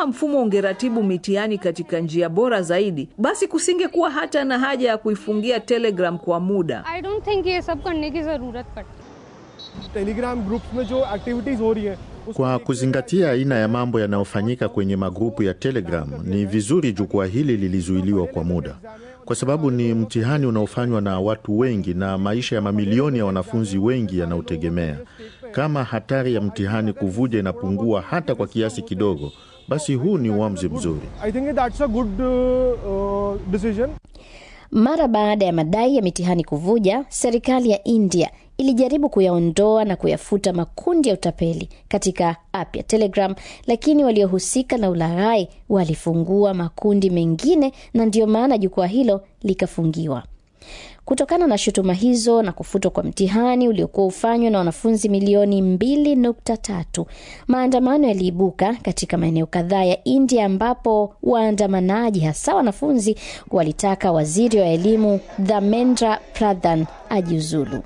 kama mfumo ungeratibu mitihani katika njia bora zaidi, basi kusingekuwa hata na haja ya kuifungia Telegram kwa muda. I don't think ये सब करने की ज़रूरत पड़ती Telegram groups में जो एक्टिविटीज हो रही है Kwa kuzingatia aina ya mambo yanayofanyika kwenye magrupu ya Telegram, ni vizuri jukwaa hili lilizuiliwa kwa muda, kwa sababu ni mtihani unaofanywa na watu wengi na maisha ya mamilioni ya wanafunzi wengi yanautegemea. Kama hatari ya mtihani kuvuja inapungua hata kwa kiasi kidogo, basi huu ni uamuzi mzuri. I think that's a good decision Mara baada ya madai ya mitihani kuvuja, serikali ya India ilijaribu kuyaondoa na kuyafuta makundi ya utapeli katika app ya Telegram, lakini waliohusika na ulaghai walifungua makundi mengine, na ndiyo maana jukwaa hilo likafungiwa. Kutokana na shutuma hizo na kufutwa kwa mtihani uliokuwa ufanywa na wanafunzi milioni 2.3, maandamano yaliibuka katika maeneo kadhaa ya India ambapo waandamanaji hasa wanafunzi walitaka waziri wa elimu Dharmendra Pradhan ajiuzulu.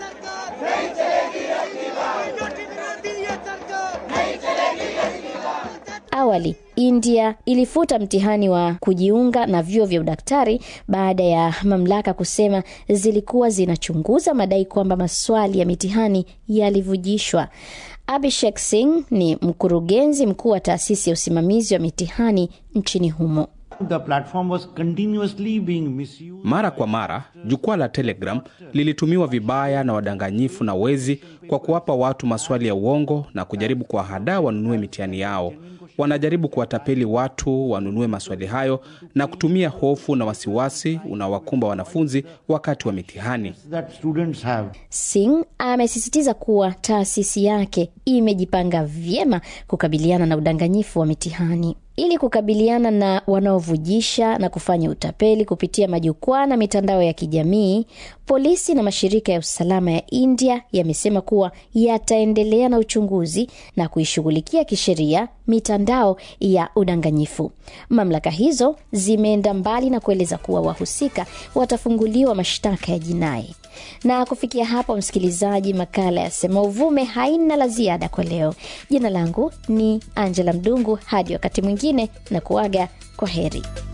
Awali India ilifuta mtihani wa kujiunga na vyuo vya udaktari baada ya mamlaka kusema zilikuwa zinachunguza madai kwamba maswali ya mitihani yalivujishwa. Abhishek Singh ni mkurugenzi mkuu wa taasisi ya usimamizi wa mitihani nchini humo. The platform was continuously being misused. Mara kwa mara jukwaa la Telegram lilitumiwa vibaya na wadanganyifu na wezi kwa kuwapa watu maswali ya uongo na kujaribu kuwahadaa wanunue mitihani yao. Wanajaribu kuwatapeli watu wanunue maswali hayo na kutumia hofu na wasiwasi unaowakumba wanafunzi wakati wa mitihani. that students have. Singh amesisitiza kuwa taasisi yake imejipanga vyema kukabiliana na udanganyifu wa mitihani. Ili kukabiliana na wanaovujisha na kufanya utapeli kupitia majukwaa na mitandao ya kijamii, polisi na mashirika ya usalama ya India yamesema kuwa yataendelea na uchunguzi na kuishughulikia kisheria mitandao ya udanganyifu. Mamlaka hizo zimeenda mbali na kueleza kuwa wahusika watafunguliwa mashtaka ya jinai. Na kufikia hapo, msikilizaji, makala ya Sema Uvume haina la ziada kwa leo. Jina langu ni Angela Mdungu. Hadi wakati mwingine, na kuaga kwa heri.